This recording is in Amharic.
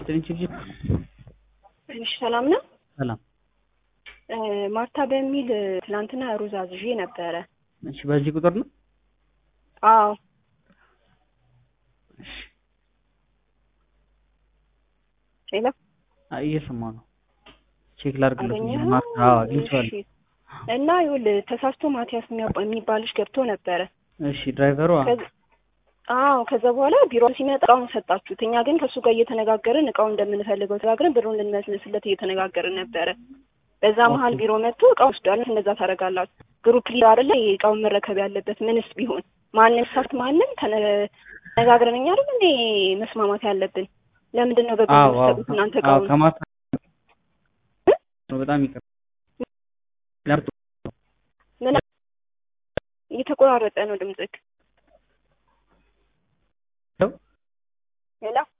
ይስጥልኝ ችግር እሺ ሰላም ነው። ሰላም። ማርታ በሚል ትናንትና ሩዝ አዝዤ ነበረ። እሺ በዚህ ቁጥር ነው? አዎ ሄሎ አይ እየሰማሁ ነው። ቼክ ላድርግለት። አገኘኸው? ማርታ አዎ አግኝቼዋለሁ። እሺ። እና ይኸውልህ ተሳስቶ ማቲያስ የሚያባ- የሚባል ልጅ ገብቶ ነበረ። እሺ ድራይቨሩ አዎ ከዚ- አዎ ከዛ በኋላ ቢሮ ሲመጣ እቃውን ሰጣችሁት። እኛ ግን ከእሱ ጋር እየተነጋገርን እቃውን እንደምንፈልገው ተነጋግረን ብሩን ልንመልስለት እየተነጋገርን ነበረ። በዛ መሀል ኦኬ። ቢሮ መጥቶ እቃውን ወስዷል። እንደዛ ታደርጋላችሁ? ግሩፕ ሊደር አይደለ እቃውን መረከብ ያለበት ምንስ ቢሆን ማንም ሳት ማንም ተነ- ተነጋግረን እኛ አይደል እንዴ መስማማት ያለብን? ለምንድን ነው በግሩፕ አዎ አዎ የምትሰጡት እናንተ አዎ እቃውን? ከማርታ በጣም ይቅር ለምጡ ምን እየተቆራረጠ ነው ድምፅክ? ሄሎ